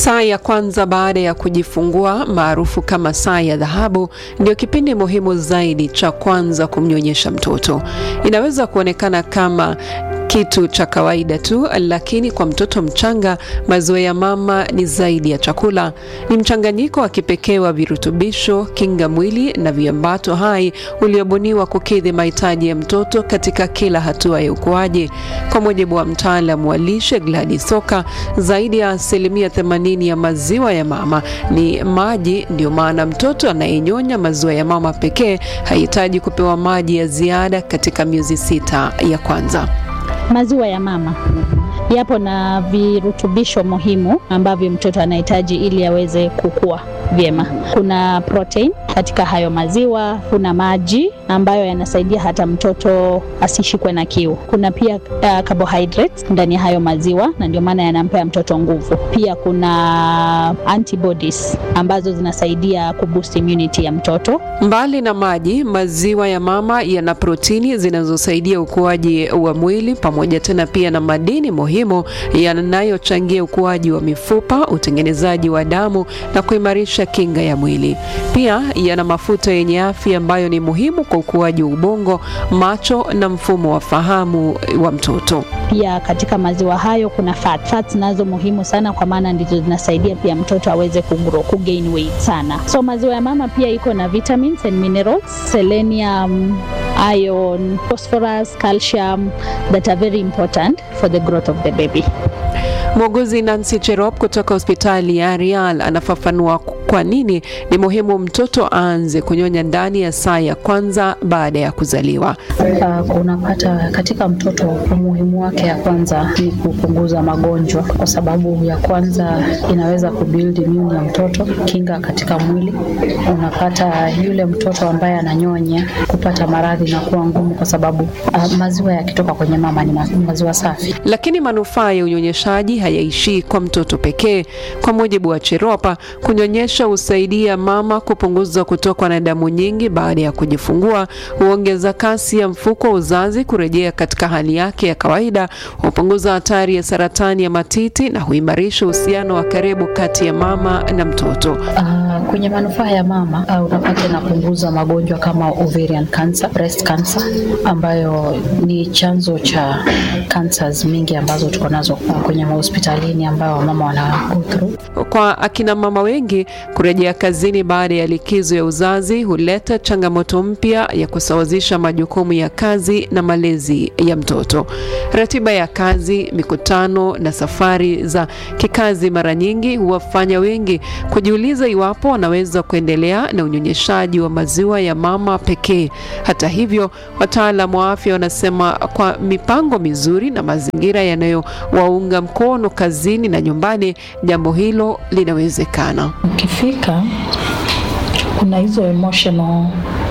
Saa ya kwanza baada ya kujifungua maarufu kama saa ya dhahabu ndio kipindi muhimu zaidi cha kwanza kumnyonyesha mtoto. Inaweza kuonekana kama kitu cha kawaida tu, lakini kwa mtoto mchanga maziwa ya mama ni zaidi ya chakula. Ni mchanganyiko wa kipekee wa virutubisho, kinga mwili na viambato hai uliobuniwa kukidhi mahitaji ya mtoto katika kila hatua ya ukuaji. Kwa mujibu wa mtaalamu wa lishe Gladys Soka, zaidi ya asilimia 80 ya maziwa ya mama ni maji. Ndio maana mtoto anayenyonya maziwa ya mama pekee hahitaji kupewa maji ya ziada katika miezi sita ya kwanza. Maziwa ya mama yapo na virutubisho muhimu ambavyo mtoto anahitaji ili aweze kukua vyema. Kuna protein katika hayo maziwa, kuna maji ambayo yanasaidia hata mtoto asishikwe na kiu. Kuna pia uh, carbohydrates ndani ya hayo maziwa na ndio maana yanampea mtoto nguvu. Pia kuna antibodies ambazo zinasaidia kuboost immunity ya mtoto. Mbali na maji, maziwa ya mama yana protini zinazosaidia ukuaji wa mwili pamoja tena pia na madini muhimu yanayochangia ukuaji wa mifupa, utengenezaji wa damu na kuimarisha kinga ya mwili. Pia yana mafuta yenye afya ambayo ni muhimu kwa ukuaji wa ubongo, macho na mfumo wa fahamu wa mtoto. Pia katika maziwa hayo kuna fat. Fats nazo muhimu sana kwa maana ndizo zinasaidia pia mtoto aweze kugrow, kugain weight sana. So maziwa ya mama pia iko na vitamins and minerals, selenium, iron, phosphorus, calcium that are very important for the growth of the baby. Muuguzi Nancy Cherop kutoka hospitali ya Arial anafafanua kwa nini ni muhimu mtoto aanze kunyonya ndani ya saa ya kwanza baada ya kuzaliwa. Uh, unapata katika mtoto umuhimu wake ya kwanza ni kupunguza magonjwa, kwa sababu ya kwanza inaweza kubuild immune ya mtoto, kinga katika mwili. Unapata yule mtoto ambaye ananyonya kupata maradhi na kuwa ngumu, kwa sababu uh, maziwa yakitoka kwenye mama ni maziwa safi. Lakini manufaa ya unyonyeshaji hayaishii kwa mtoto pekee. Kwa mujibu wa Cheropa, kunyonyesha husaidia mama kupunguza kutokwa na damu nyingi baada ya kujifungua, huongeza kasi ya mfuko wa uzazi kurejea katika hali yake ya kawaida, hupunguza hatari ya saratani ya matiti na huimarisha uhusiano wa karibu kati ya mama na mtoto. Uh, kwenye manufaa ya mama uh, unapata inapunguza magonjwa kama ovarian cancer, breast cancer ambayo ni chanzo cha cancers mingi ambazo tuko nazo kwenye mahospitalini ambayo wamama wana go through. Kwa akina mama wengi, kurejea kazini baada ya likizo ya uzazi huleta changamoto mpya ya kusawazisha majukumu ya kazi na malezi ya mtoto. Ratiba ya kazi, mikutano na safari za kikazi mara nyingi huwafanya wengi kujiuliza iwapo wanaweza kuendelea na unyonyeshaji wa maziwa ya mama pekee. Hata hivyo, wataalamu wa afya wanasema kwa mipango mizuri na mazingira yanayowaunga mkono kazini na nyumbani, jambo hilo linawezekana. Ukifika kuna hizo emotional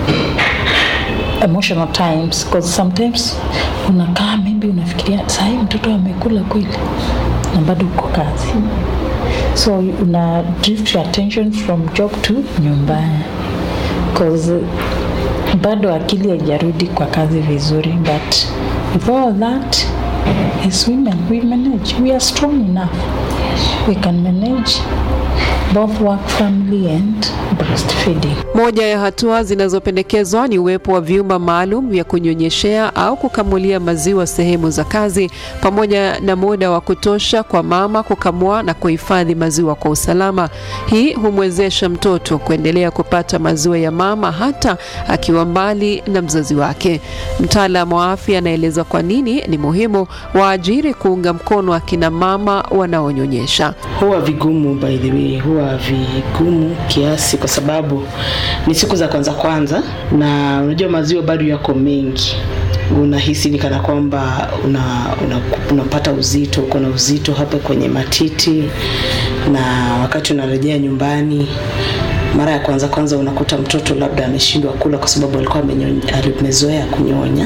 emotional times because sometimes unakaa maybe unafikiria sahii mtoto amekula kweli na bado uko kazi so una drift your attention from job to nyumbani because bado akili haijarudi kwa kazi vizuri but with all that as women we manage we are strong enough we can manage both work family and breastfeeding. Moja ya hatua zinazopendekezwa ni uwepo wa vyumba maalum vya kunyonyeshea au kukamulia maziwa sehemu za kazi, pamoja na muda wa kutosha kwa mama kukamua na kuhifadhi maziwa kwa usalama. Hii humwezesha mtoto kuendelea kupata maziwa ya mama hata akiwa mbali na mzazi wake. Mtaalamu wa afya anaeleza kwa nini ni muhimu waajiri kuunga mkono akina mama wanaonyonyesha. Huwa vigumu by the way, huwa vigumu kiasi kwa sababu ni siku za kwanza kwanza, na unajua maziwa bado yako mengi unahisi ni kana kwamba una, una, unapata uzito, uko na uzito hapa kwenye matiti, na wakati unarejea nyumbani mara ya kwanza kwanza unakuta mtoto labda ameshindwa kula kwa sababu alikuwa amezoea kunyonya,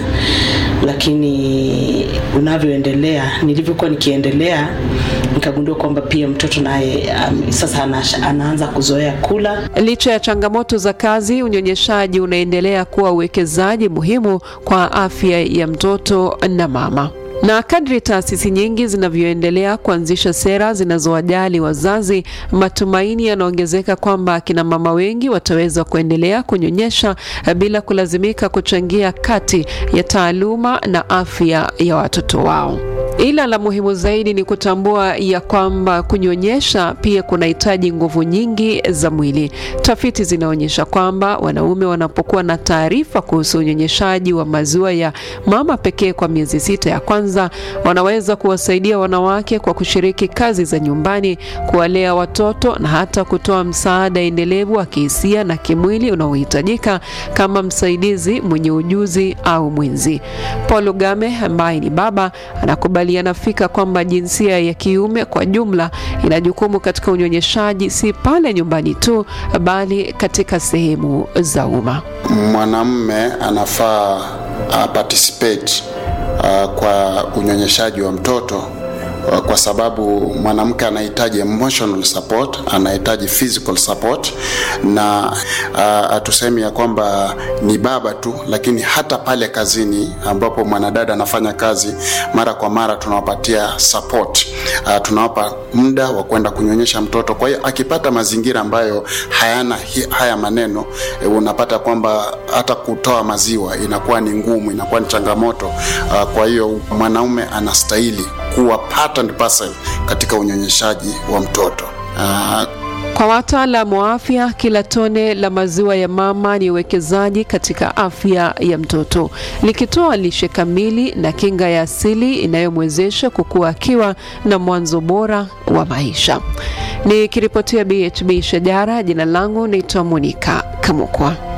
lakini unavyoendelea, nilivyokuwa nikiendelea, nikagundua kwamba pia mtoto naye um, sasa ana, anaanza kuzoea kula. Licha ya changamoto za kazi, unyonyeshaji unaendelea kuwa uwekezaji muhimu kwa afya ya mtoto na mama. Na kadri taasisi nyingi zinavyoendelea kuanzisha sera zinazowajali wazazi, matumaini yanaongezeka kwamba akina mama wengi wataweza kuendelea kunyonyesha bila kulazimika kuchangia kati ya taaluma na afya ya watoto wao. Ila la muhimu zaidi ni kutambua ya kwamba kunyonyesha pia kunahitaji nguvu nyingi za mwili. Tafiti zinaonyesha kwamba wanaume wanapokuwa na taarifa kuhusu unyonyeshaji wa maziwa ya mama pekee kwa miezi sita ya kwanza, wanaweza kuwasaidia wanawake kwa kushiriki kazi za nyumbani, kuwalea watoto na hata kutoa msaada endelevu wa kihisia na kimwili unaohitajika kama msaidizi mwenye ujuzi au mwenzi. Paul Game ambaye ni baba anakubaliana fika kwamba jinsia ya kiume kwa jumla ina jukumu katika unyonyeshaji, si pale nyumbani tu, bali katika sehemu za umma. Mwanamume anafaa uh, participate uh, kwa unyonyeshaji wa mtoto uh, kwa sababu mwanamke anahitaji emotional support, anahitaji physical support, na hatusemi uh, ya kwamba ni baba tu, lakini hata pale kazini ambapo mwanadada anafanya kazi, mara kwa mara tunawapatia support uh, tunawapa muda wa kwenda kunyonyesha mtoto. Kwa hiyo akipata mazingira ambayo hayana hi, haya maneno e, unapata kwamba hata kutoa maziwa inakuwa ni ngumu, inakuwa ni changamoto uh, kwa hiyo mwanaume anastahili kuwa part and parcel katika unyonyeshaji wa mtoto uh, Kwa wataalamu wa afya, kila tone la maziwa ya mama ni uwekezaji katika afya ya mtoto, likitoa lishe kamili na kinga ya asili inayomwezesha kukua akiwa na mwanzo bora wa maisha. Nikiripotia BHB Shajara, jina langu naitwa Monica Kamukwa.